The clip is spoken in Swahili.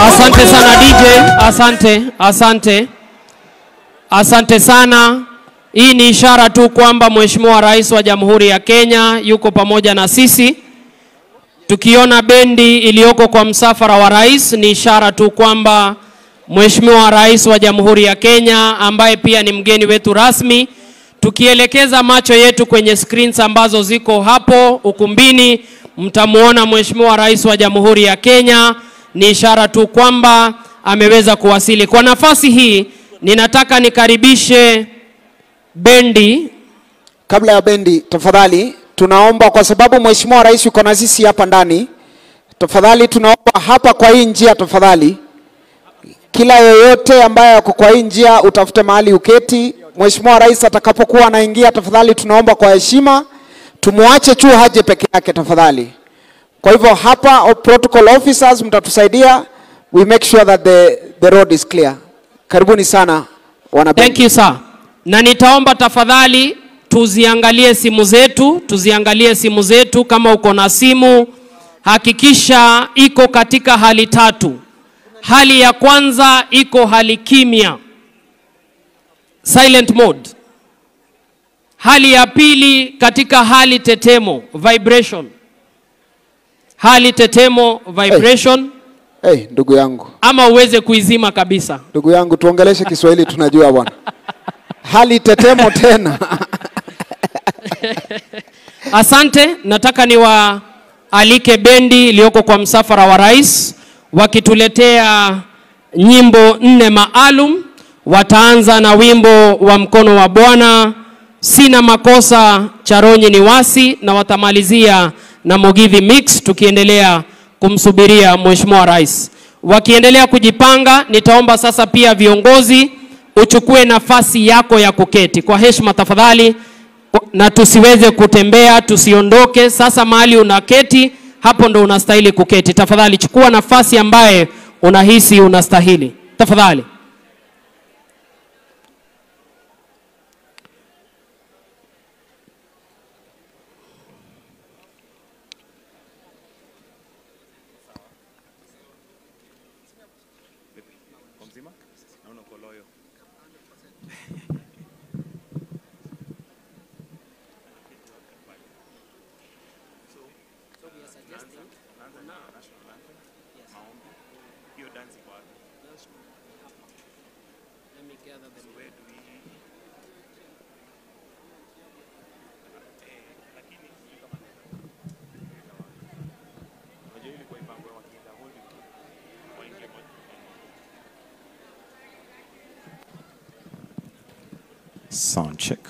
Asante sana DJ, asante, asante, asante sana. Hii ni ishara tu kwamba Mheshimiwa Rais wa Jamhuri ya Kenya yuko pamoja na sisi. Tukiona bendi iliyoko kwa msafara wa rais, ni ishara tu kwamba Mheshimiwa Rais wa Jamhuri ya Kenya ambaye pia ni mgeni wetu rasmi, tukielekeza macho yetu kwenye screens ambazo ziko hapo ukumbini, mtamwona Mheshimiwa Rais wa Jamhuri ya Kenya. Ni ishara tu kwamba ameweza kuwasili. Kwa nafasi hii, ninataka nikaribishe bendi Kabla ya bendi, tafadhali tunaomba, kwa sababu mheshimiwa rais yuko na sisi hapa ndani, tafadhali tunaomba hapa kwa hii njia, tafadhali kila yoyote ambaye ako kwa hii njia utafute mahali uketi. Mheshimiwa rais atakapokuwa anaingia, tafadhali tunaomba kwa heshima tumwache tu haje peke yake, tafadhali. Kwa hivyo hapa o- protocol officers mtatusaidia, we make sure that the, the road is clear. Karibuni sana wana Thank you sir. Na nitaomba tafadhali tuziangalie simu zetu, tuziangalie simu zetu. Kama uko na simu, hakikisha iko katika hali tatu. Hali ya kwanza iko hali kimya, silent mode. Hali ya pili katika hali tetemo, vibration. Hali tetemo, vibration, Hey, ndugu yangu ama uweze kuizima kabisa. ndugu yangu tuongeleshe Kiswahili tunajua bwana. Hali tetemo tena. Asante, nataka niwaalike bendi iliyoko kwa msafara wa rais wakituletea nyimbo nne maalum. Wataanza na wimbo wa mkono wa Bwana, sina makosa cha Ronyi ni wasi, na watamalizia na Mugithi Mix, tukiendelea kumsubiria mheshimiwa rais. Wakiendelea kujipanga, nitaomba sasa pia viongozi uchukue nafasi yako ya kuketi kwa heshima tafadhali na tusiweze kutembea, tusiondoke. Sasa mahali unaketi, hapo ndo unastahili kuketi. Tafadhali chukua nafasi ambaye unahisi unastahili, tafadhali. Sound check.